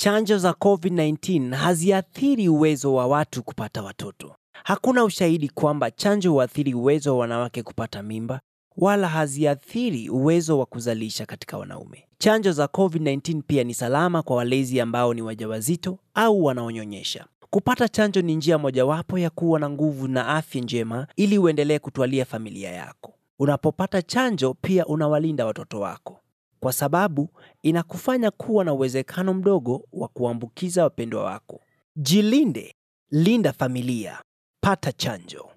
Chanjo za COVID-19 haziathiri uwezo wa watu kupata watoto. Hakuna ushahidi kwamba chanjo huathiri uwezo wa wanawake kupata mimba wala haziathiri uwezo wa kuzalisha katika wanaume. Chanjo za COVID-19 pia ni salama kwa walezi ambao ni wajawazito au wanaonyonyesha. Kupata chanjo ni njia mojawapo ya kuwa na nguvu na afya njema ili uendelee kutwalia familia yako. Unapopata chanjo pia unawalinda watoto wako, kwa sababu inakufanya kuwa na uwezekano mdogo wa kuambukiza wapendwa wako. Jilinde, linda familia, pata chanjo.